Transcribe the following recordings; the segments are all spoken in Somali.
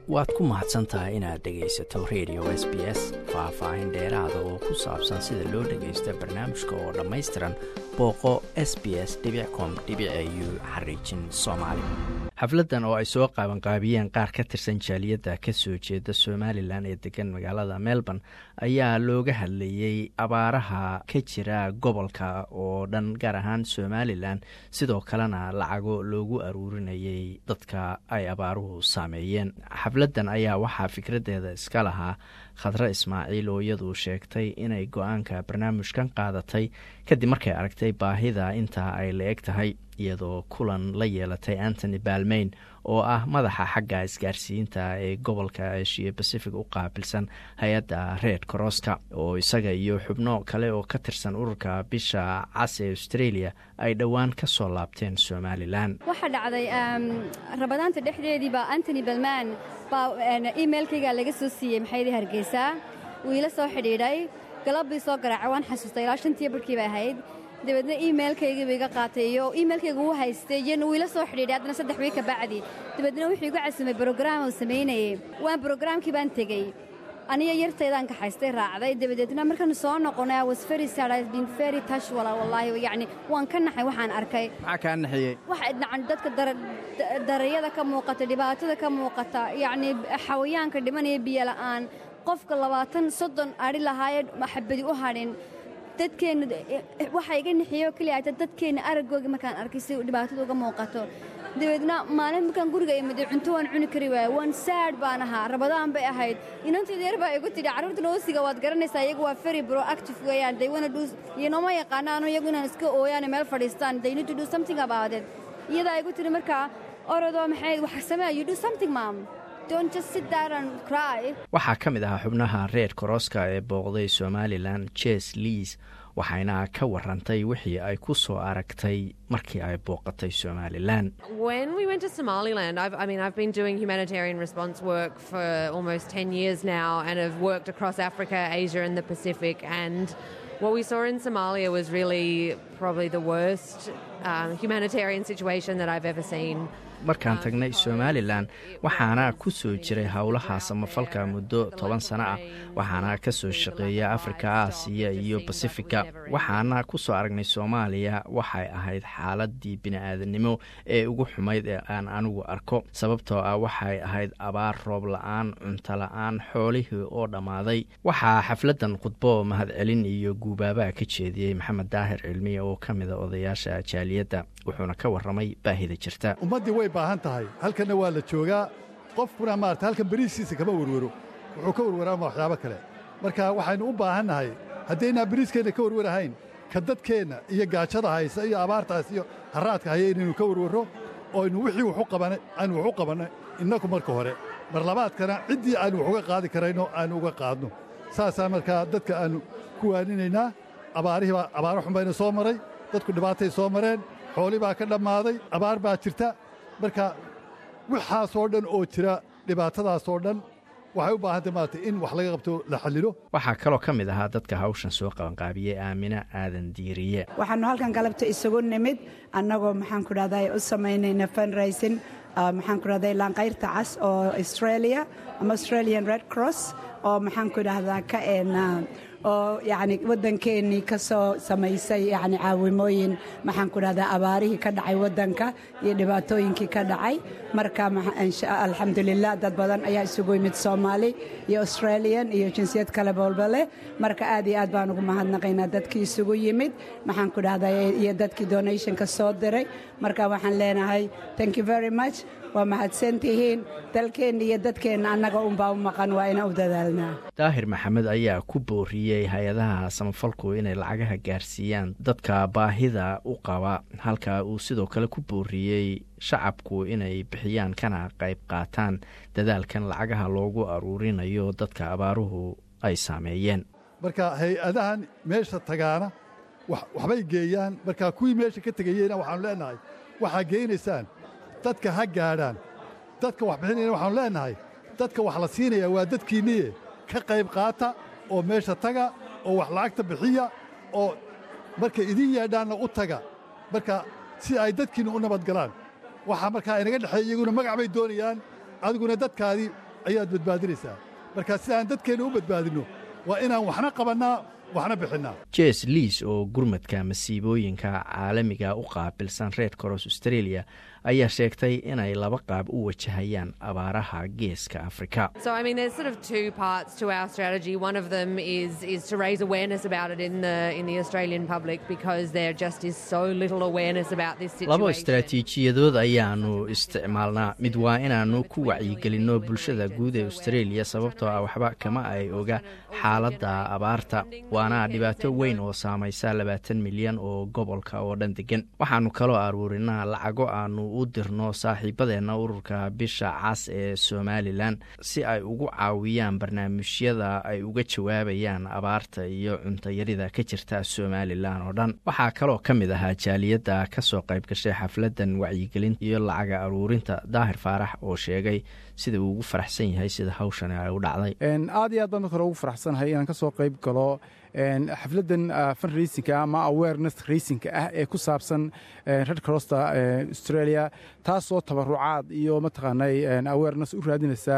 waad ku mahadsan tahay inaad dhegaysato radio s b s faah-faahin dheeraada oo ku saabsan sida loo dhagaysto barnaamijka oo dhammaystiran booqo s b s com u xariijin soomaali xafladdan oo ay soo qaabanqaabiyeen qaar ka tirsan jaaliyadda ka soo jeeda somalilan ee degan magaalada melbourne ayaa looga hadlayey abaaraha ka jira gobolka oo dhan gaar ahaan somalilan sidoo kalena lacago loogu aruurinayay dadka ay abaaruhu saameeyeen xafladdan ayaa waxaa fikraddeeda iska lahaa khadre ismaaciil oo iyadu sheegtay inay go-aanka barnaamijkan qaadatay kadib markay aragtay baahida intaa ay la eg tahay iyadoo kulan la yeelatay antony balmayn oo ah madaxa xagga isgaarsiinta ee gobolka eshiya bacific u qaabilsan hay-adda red crosska oo isaga iyo xubno kale oo ka tirsan ururka bisha cas ee australia ay dhowaan ka soo laabteen somalilan waxaa dhacday rabadaanta dhexdeediiba antony balman baa emailkayga laga soo siiyey maxaydii hargeysa wuu ila soo xidhiidhay galabbii soo garaacay waan xasuustay ilaa shantiyo barhkii bay ahayd dabeedna imailkaygiiba iga qaatay iyo imailkayga wuu haystay iyana wuu ila soo xidhiidhay haddana saddex wiig ka bacdi dabeedna wuxuu igu casumay brograam uu samaynayey waan brograamkii baan tegey aniga yartaydaan kaxaystay raacday dabadeedna markaanu soo noqonay was very sad I've been very touched wala wallaahi yacni waan ka naxay waxaan arkay maxaa kaa naxiyey waxa dhacan dadka darayada ka muuqata dhibaatada ka muuqata yacni xawayaanka dhimanaya biyo la'aan qofka labaatan soddon adhi lahaayee xabadi u hadhin dadkeenna waxaa iga nixiyo keliya ata dadkeenna araggooga markaan arkay si dhibaatada uga muuqato dabeedna maalin markaan guriga imiday cunto waan cuni kari waaya waan saad baan ahaa rabadaan bay ahayd inantii deer baa igu tidhi carruurta noosiga waad garanaysaa iyagu waa very proactive weeyaan they wanna do iyo nooma yaqaanaano iyagu inaan iska ooyaan meel fadhiistaan they need to do something about it iyadaa igu tidhi markaa orodoo maxay wax samee you do something mom waxaa ka mid ahaa xubnaha reer korooska ee booqday somalilan jes liis waxayna ka warantay wixii ay ku soo aragtay markii ay booqatay somalilan What we saw in Somalia was really probably the worst um, humanitarian situation that I've ever seen. markaan tagnay somalilan waxaana ku soo jiray howlaha samafalka muddo toban sano ah waxaana ka soo shaqeeya afrika aasiya iyo basifika waxaana ku soo aragnay soomaaliya waxay ahayd xaaladii bini-aadamnimo ee ugu xumayd ee aan anigu arko sababtoo ah waxay ahayd abaar roob la-aan cunto la-aan xoolihii oo dhammaaday waxaa xafladdan khudbo mahadcelin iyo guubaabaa ka jeediyey maxamed daahir cilmiya oo ka mida odayaasha jaaliyadda wuxuuna ka warramay baahida jirta baahan tahay halkanna waa la joogaa qofkuna maarata halkan beriiskiisa kama werwero wuxuu ka werwaraama waxyaabo kale marka waxaynu u baahannahay haddaynaa beriiskeenna ka werwarahayn ka dadkeenna iyo gaajada haysa iyo abaartaas iyo harraadka haya inaynu ka werwarro oo aynu wixii aynu wax u qabannay innaku marka hore mar labaadkana ciddii aynu wax uga qaadi karayno aynu uga qaadno saasaa markaa dadka aannu ku waaninaynaa abaarihiibaa abaaro xun bayna soo maray dadku dhibaatay soo mareen xooli baa ka dhammaaday abaar baa jirta marka waxaasoo dhan oo jira dhibaatadaasoo dhan waxay u baahantay maarata in wax laga qabto la xallilo waxaa kaloo ka mid ahaa dadka hawshan soo qabanqaabiyey aamina aadan diiriye waxaannu halkan galabta isugu nimid annagoo maxaan ku dhahday u samaynayna funraisin maxaan ku dhahday laanqayrta cas oo australia ama australian red cross oo maxaan ku dhahdaa ka eena oo yacni waddankeennii ka soo samaysay yacni caawimooyin maxaan ku dhahdaa abaarihii ka dhacay waddanka iyo dhibaatooyinkii ka dhacay marka alxamdulilah dad badan ayaa isugu yimid soomaali iyo australian iyo jinsiyad kale boolba leh marka aad iyo aad baan ugu mahadnaqaynaa dadkii isugu yimid maxaan ku dhahdaa iyo dadkii donationka soo diray marka waxaan leenahay thank you very much waa mahadsantihiin dalkeenna iyo dadkeenna annaga unbaa u maqan waa inaan u dadaalnaa daahir maxamed ayaa ku booriyey hay-adaha samafalku inay lacagaha gaarsiiyaan dadka baahida u qaba halka uu sidoo kale ku booriyey shacabku inay bixiyaan kana qayb qaataan dadaalkan lacagaha loogu aruurinayo dadka abaaruhu ay saameeyeen marka hay-adahan meesha tagaana waxbay geeyaan marka kuwii meesha ka tegayeyna waxaanu leenahay waxaa geynaysaan dadka ha gaadhaan dadka wax bixinayana waxaanu leenahay dadka wax la siinaya waa dadkiinniye ka qayb qaata oo meesha taga oo wax lacagta bixiya oo markay idin yeedhaanna u taga marka si ay dadkiinna u nabadgalaan waxaa markaa inaga dhexeeya iyaguna magac bay doonayaan adiguna dadkaadii ayaad badbaadinaysaa marka si aan dadkeenna u badbaadinno waa inaan waxna qabannaa waxna bixinnaa jes liis oo gurmadka masiibooyinka caalamiga u qaabilsan reer coros australia ayaa sheegtay inay laba qaab u wajahayaan abaaraha geeska afrika So, I mean, there's sort of two parts to our strategy. One of them is is to raise awareness about it in the in the Australian public because there just is so little awareness about this situation. laba istaraatiijiyadood ayaanu isticmaalnaa mid waa inaannu ku wacyigelinno bulshada guud ee australia sababtoo ah waxba kama ay oga xaaladda abaarta waana dhibaato weyn oo saamaysa labaatan milyan oo gobolka oo dhan degan waxaannu kaloo aruurinaa lacago aanu u dirno saaxiibadeenna ururka bisha cas ee somalilan si ay ugu caawiyaan barnaamijyada ay uga jawaabayaan abaarta iyo cuntayarida ka jirta somalilan oo dhan waxaa kaloo ka mid ahaa jaaliyadda ka soo qayb gashay xafladan wacyigelinta iyo lacaga aruurinta daahir faarax oo sheegay sida uu ugu faraxsan yahay sida hawshani ay u dhacday aad iyo aad baan marka hore ugu faraxsanahay inaan ka soo qayb galo xafladdan fundraisinka ama awareness raisinka ah ee ku saabsan red crossta australia taasoo tabarucaad iyo mataqaanay awareness u raadinaysa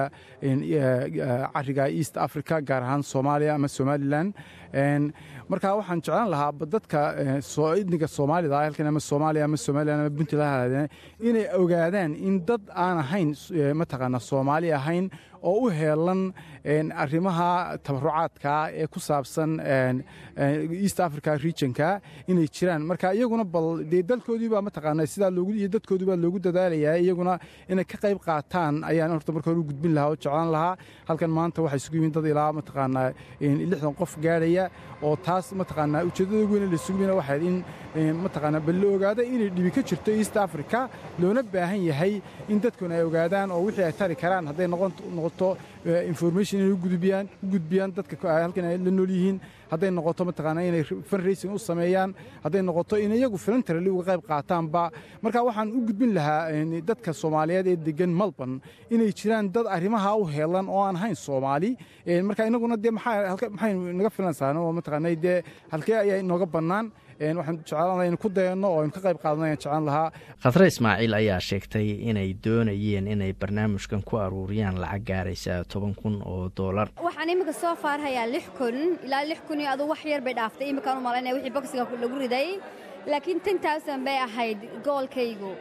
cariga east africa gaar ahaan soomaaliya ama somalilan marka waxaan jeclaan lahaa dadka idniga soomaalida halkan ama soomaaliya ama somalilan ama puntland inay ogaadaan in dad aan ahayn mataqaana soomaali ahayn oo u heelan arrimaha tabarucaadka ee ku saabsan east africa regionka inay jiraan marka iyaguna bal dee dalkoodiibaa mataqaana sidaa iyo dadkoodiibaa loogu dadaalayaa iyaguna inay ka qayb qaataan ayaan horta marka hore u gudbin lahaa oo jeclaan lahaa halkan maanta waxaa isugu yimin dad ilaa mataqaanaa lixdan qof gaadhaya oo taas mataqaanaa ujeeddada ugu weyn la isugu yimina waxayd in mataqaanaa bal la ogaada inay dhibi ka jirto east africa loona baahan yahay in dadkuna ay ogaadaan oo wixii ay tari karaan hadday noqoto information inay u gudbiyaan dadka halkan ay la nool yihiin hadday noqoto mataqaanaa inay fundraising u sameeyaan hadday noqoto in iyagu filantarali uga qayb qaataanba marka waxaan u gudbin lahaa dadka soomaaliyeed ee degan melbourne inay jiraan dad arrimaha u heelan oo aan ahayn soomaali marka inaguna dee maxay naga filansaa oo mataqaanaa dee halkee ayaa inooga bannaan waxaan jeclaan in ku dayanno oo aynu ka qayb qaadano ayaan jeclaan lahaa khadre ismaaciil ayaa sheegtay inay doonayeen inay barnaamijkan ku aruuriyaan lacag gaaraysa toban kun oo doolar waxaan iminka soo faarhayaa lix kun ilaa lix kun iyo aduu wax yar bay dhaaftay iminkaan u malaynaya wixii boksiga lagu riday laakiin ten towsan bay ahayd goolkaygu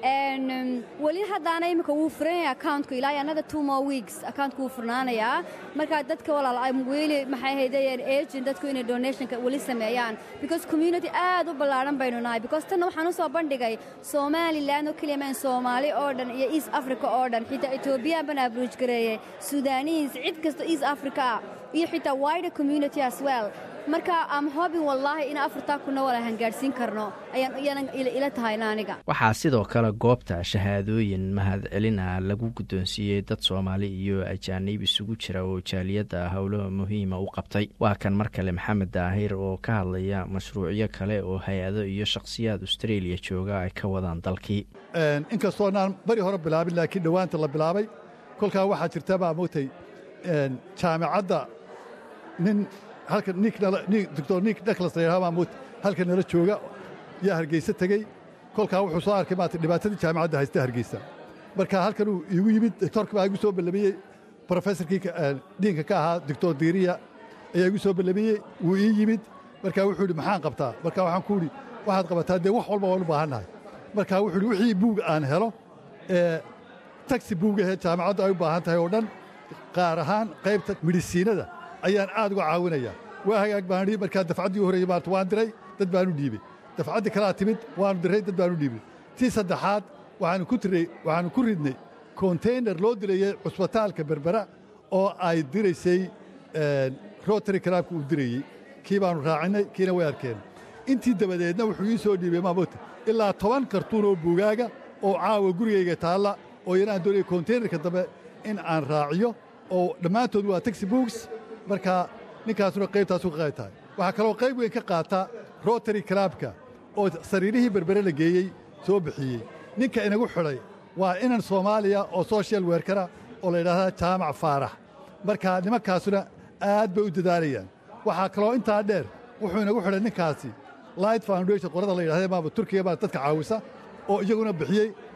weli haddaana iminka wuu furanaya accountku ilaa another two more weeks accountku wuu furnaanayaa markaa dadka walaal weli maxay haydayeen agent dadku inay donationka weli sameeyaan because community aad u ballaadhan baynu nahay because tanna waxaan u soo bandhigay somalilan oo keliya maan soomaali oo dhan iyo east africa oo dhan xitaa etoobiyaan baan abruuj gareeyey sudaaniis cid kasta east africa ah iyo xitaa wider community as well marka am hobin wallaahi in afartaa kuna wala hangaadhsiin karno ayaan ila tahayna aniga waxaa sidoo kale goobta shahaadooyin mahadcelina lagu guddoonsiiyey dad soomaali iyo ajaaniib isugu jira oo jaaliyadda howlo muhiima u qabtay waa kan mar kale maxamed daahir oo ka hadlaya mashruucyo kale oo hay-ado iyo shakhsiyaad australia jooga ay ka wadaan dalkii inkastoonaan bari hore bilaabin laakiin dhowaanta la bilaabay kolkaa waxaa jirta baa moogtay jaamicadda nin halkan doctor nik niklas layidhaha moot halkan nala jooga yaa hargeysa tegey kolkaa wuxuu soo arkay maata dhibaatadii jaamicadda haysta hargeysa marka halkan uu iigu yimid doctorka baa igu soo ballamiyey professorkii diinka ka ahaa doctor diiriya ayaa igu soo ballamiyey wuu ii yimid marka wuxuu idhi maxaan qabtaa marka waxaan ku idhi waxaad qabataa dee wax walba waan u baahannahay marka wuxuu idhi wixii buug aan helo ee tagsi buugahee jaamicaddu ay u baahan tahay oo dhan qaar ahaan qaybta midhisiinada ayaan aad uga caawinayaa waa hagaag baan idhi markaa dafcaddii u horreeyey maarta waan diray dad baanu dhiibey dafcaddii kalaa timid waanu diray dad baanu dhiibnay tii saddexaad waxaanu ku tiray waxaanu ku ridnay konteynar loo dirayey cusbitaalka berbera oo ay diraysay rotary karaabka uu dirayey kii baanu raacinay kiina way arkeen intii dabadeedna wuxuu ii soo dhiibey maamota ilaa toban kartuun oo buugaaga oo caawa gurigayga taalla oo yanaan doonaya konteynarka dambe in aan raaciyo oo dhammaantood waa taxi books marka ninkaasuna qaybtaasu ka qayb tahay waxaa kaloo qayb weyn ka qaata rotary karaabka oo sariirihii berbere la geeyey soo bixiyey ninka inagu xidhay waa inan soomaaliya oo social werkara oo la yidhaahdaa jaamac faarax marka nimankaasuna aad bay u dadaalayaan waxaa kaloo intaa dheer wuxuu inagu xidhay ninkaasi light foundation qorada la yidhahda maama turkiga baa dadka caawisa oo iyaguna bixiyey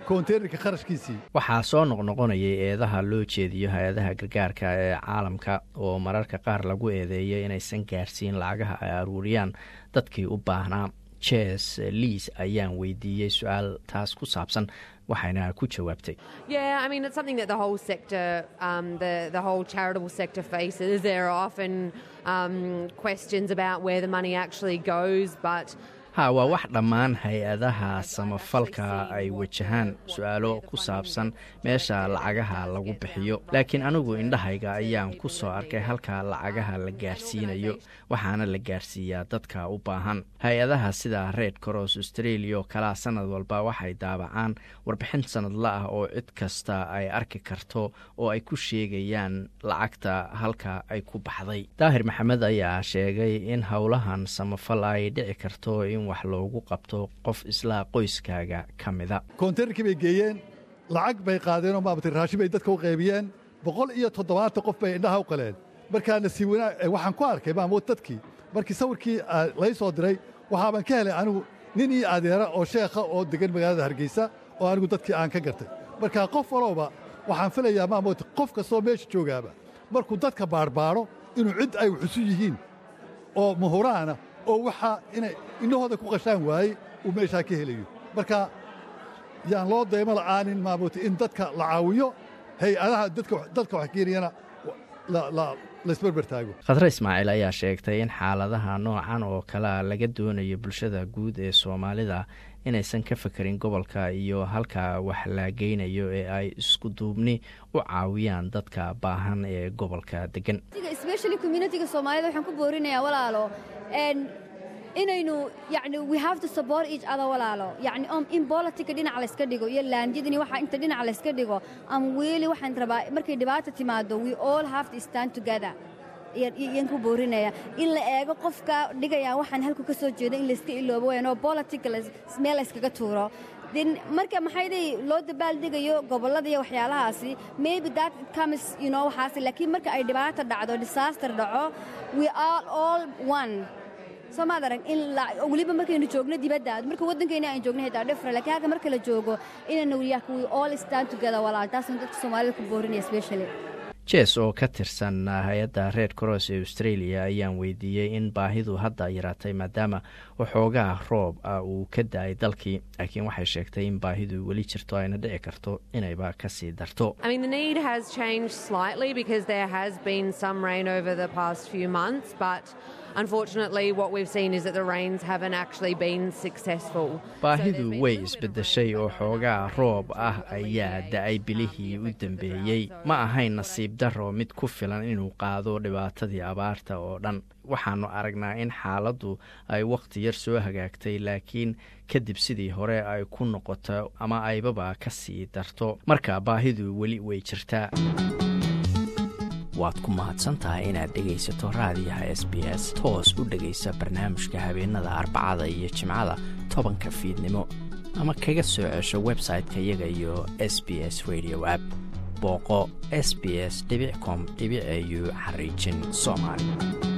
konteynerka kharashkiisii waxaa soo noqnoqonayay eedaha loo jeediyo hay-adaha gargaarka ee caalamka oo mararka qaar lagu eedeeyay inaysan gaarsiin lacagaha ay aruuriyaan dadkii u baahnaa jes liis ayaan weydiiyey su-aal taas ku saabsan waxayna ku jawaabtay Yeah, I mean, it's something that the whole sector, um, the, the whole charitable sector faces. There are often um, questions about where the money actually goes, but ha waa wax dhammaan hay-adaha samafalka ay wajahaan su-aalo ku saabsan meesha lacagaha lagu bixiyo laakiin anigu indhahayga ayaan ku soo arkay halka lacagaha la gaarsiinayo waxaana la gaarsiiyaa dadka u baahan hay-adaha sida red cross australia oo kalaa sanad walba waxay daabacaan warbixin sanadla ah oo cid kasta ay arki karto oo ay ku sheegayaan lacagta halka ay ku baxday daahir maxamed ayaa sheegay in howlahan samafal ay dhici karto in wax loogu qabto qof isla qoyskaaga ka mida konteynerkii bay geeyeen lacag bay qaadeenoo maamata raashin bay dadka u qaybiyeen boqol iyo toddobaatan qof bay indhaha u qaleen markaa nasiib wanaag waxaan ku arkay maamood dadkii markii sawirkii lay soo diray waxaaban ka helay anigu nin io adeera oo sheekha oo degan magaalada hargeysa oo anigu dadkii aan ka gartay markaa qof walowba waxaan filayaa maamoota qof kastoo meesha joogaaba markuu dadka baarbaadho inuu cid ay xusu yihiin oo muhuraana oo waxaa inay innahooda ku qashaan waayey uu meeshaa ka helayo marka yaan loo daymo la'aanin maamuuta in dadka la caawiyo hay-adaha dadka wax keenayana laisberber taago khadre ismaaciil ayaa sheegtay in xaaladaha noocan oo kalea laga doonayo bulshada guud ee soomaalida inaysan ka fekerin gobolka iyo halka wax la geynayo ee ay isku duubni u caawiyaan dadka baahan ee gobolka degan especially communitiga soomaalida waxaan ku boorinayaa walaalo inaynu yani we have to support each other walaalo yani om in politica dhinac layska dhigo iyo laanjadini waxa inta dhinac layska dhigo am weeli waxaan rabaa markay dhibaata timaado we all have to stand together iyan ku boorinaya in la eego qofka dhigaya waxaan halku ka soo jeeda in layska iloobo wayan oo politica meel layskaga tuuro marka maxayday loo dabaaldegayo gobollada iyo waxyaalahaasi maybe that comes you know waxaasi laakiin marka ay dhibaata dhacdo disaster dhaco we are all one soo maad arag in weliba markaynu joogno dibadda marka waddankayna aan joogno xitaa dhifra laakiin halka marka la joogo inaynu yaak we all stand together walaal taasaan dadka soomaalida ku boorinaya especially jes oo ka tirsan hay-adda red cross ee australia ayaan weydiiyey in baahidu hadda yaraatay maadaama waxoogaa roob ah uu ka da-ay dalkii laakiin waxay sheegtay in baahidu weli jirto ayna dhici karto inayba ka sii darto I mean, the need has changed slightly because there has been some rain over the past few months, but unfortunately, what we've seen is that the rains haven't actually been successful. baahidu way isbeddeshay oo xoogaa roob ah ayaa da-ay bilihii u dambeeyey ma ahayn nasiib darro mid ku filan inuu qaado dhibaatadii abaarta oo dhan waxaannu aragnaa in xaaladdu ay wakhti yar soo hagaagtay laakiin kadib sidii hore ay ku noqoto ama aybaba ka sii darto marka baahidu weli way jirtaa waad ku mahadsantahay inaad dhegaysato raadiyaha s b s toos u dhegaysa barnaamijka habeenada arbacada iyo jimcada tobanka fiidnimo ama kaga soo cesho website-ka iyaga iyo s b s radio app booqo s b s com au xariijin soomaali